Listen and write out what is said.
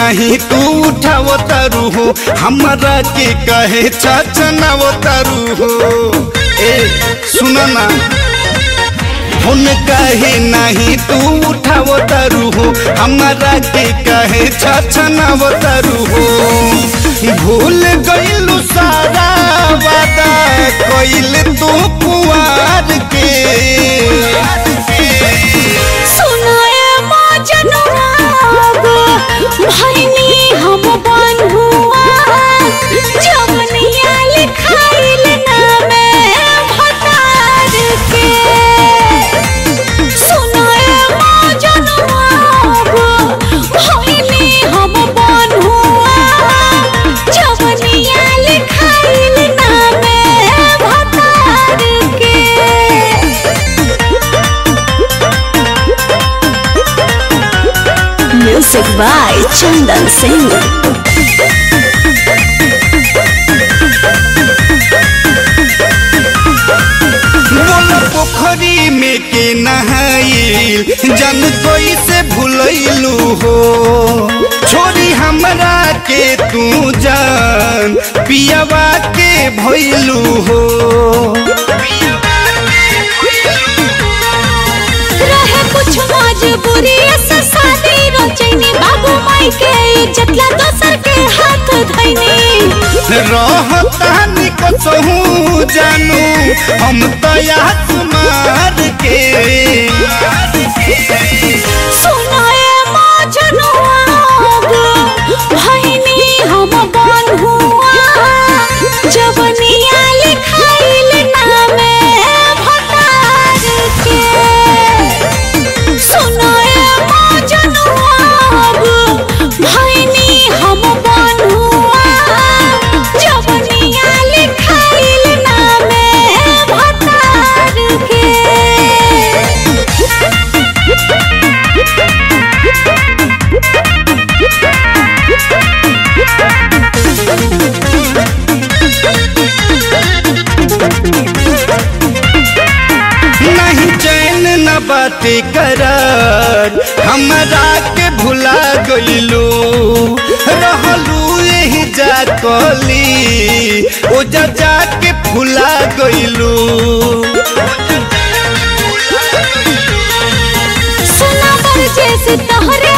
नहीं तू उठाव तारू हो हमरा के कहे चचनाव तारू हो ए सुन ना हुन कहे नहीं तू उठाव तारू हो हमरा के कहे छछनाव तारू हो भूल गइलू सारा वादा कइल तू कुआर के सुनाए मजनुआ भैनी हम बंधुआ जवनिया लिखाइल नामे भतार के सुनाए मजनुआ भैनी हम बंधुआ जवनिया लिखाइल नामे भतार के Music by Chandan Singh. बोला पोखरी में के नहाइल जन कोई से भूलैलू हो छोरी हमरा के तू जान पियावा के भइलू हो रहे कुछ मजबूरी से शादी रचैनी बाबू माई के इज्जत ला दोसर के हाथ धैनी रहतानी कसहू जानू हम तो आसमार के सुनाए मजनुआ भैनी हम बंधुआ जवनिया लिखाइल नामे भतार के सुनाए मजनुआ भैनी हम बंधुआ जवनिया लिखाइल नामे भतार के नहीं चैन न बाटे करार हमरा के भुला गइलू रहलू यही जा कली ओ जा जा के भुला गइलू सुना बर जैसे तोहरे